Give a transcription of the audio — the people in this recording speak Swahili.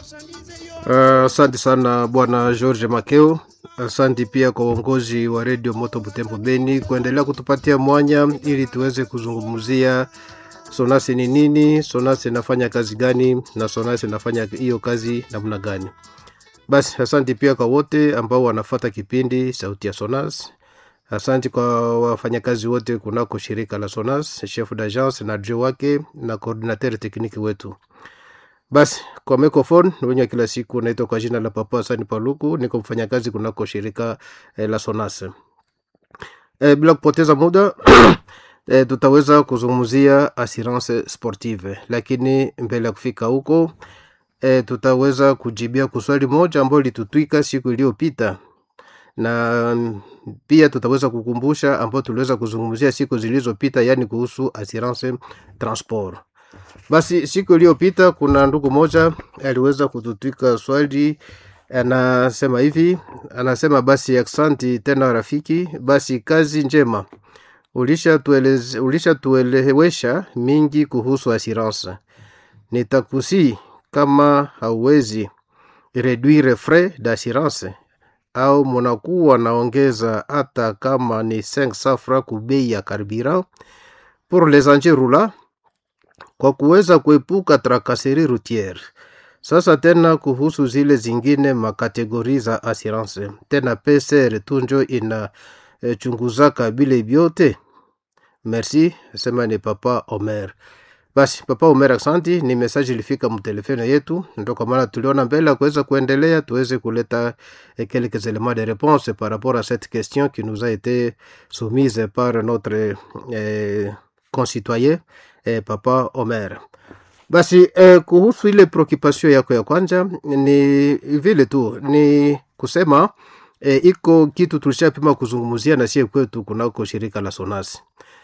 Asante uh, sana bwana George Makeo. Asante pia kwa uongozi wa redio Moto Butembo Beni kuendelea kutupatia mwanya ili tuweze kuzungumzia sonasi ni nini, sonasi inafanya kazi gani, na sonasi inafanya hiyo kazi namna gani. Basi asante pia kwa wote ambao wanafata kipindi sauti ya Sonas. Asante kwa wafanyakazi wote kunako shirika la Sonas, chef d'agence na adjoint wake na coordinateur tekniki wetu. Basi kwa microphone wenye kila siku naitwa kwa jina la Papa Hasani Paluku, niko mfanyakazi kunako shirika eh, la Sonas. Eh, bila kupoteza muda eh, tutaweza kuzungumzia assurance sportive, lakini mbele ya kufika huko eh, tutaweza kujibia kuswali moja ambayo litutwika siku iliyopita na pia tutaweza kukumbusha ambao tuliweza kuzungumzia siku zilizopita, yani kuhusu assurance transport. Basi siku iliyopita kuna ndugu moja aliweza kututwika swali, anasema hivi, anasema basi aksanti tena rafiki, basi kazi njema, ulishatuelewesha ulisha mingi kuhusu assurance. Nitakusi kama hauwezi reduire frais d'assurance au munakuwa naongeza hata kama ni 5 safra kubei ya carburant pour les engins roulants kwa kuweza kuepuka trakaseri routiere. Sasa tena kuhusu zile zingine makategori za assurance, tena PCR tunjo ina e, chunguzaka bile vyote. Merci, sema ni Papa Omer. Basi Papa Omer, aksanti. Ni message ilifika mtelefone yetu, ndo kwa maana tuliona mbele ya kuweza kuendelea tuweze kuleta eh, quelques éléments de réponse par rapport à cette question qui nous a été soumise par notre eh, concitoyen eh, Papa Omer. Basi eh, kuhusu ile preoccupation yako ya kwanza ni vile tu ni kusema eh, iko kitu tulishapima kuzungumzia na sie kwetu kunako shirika la Sonasi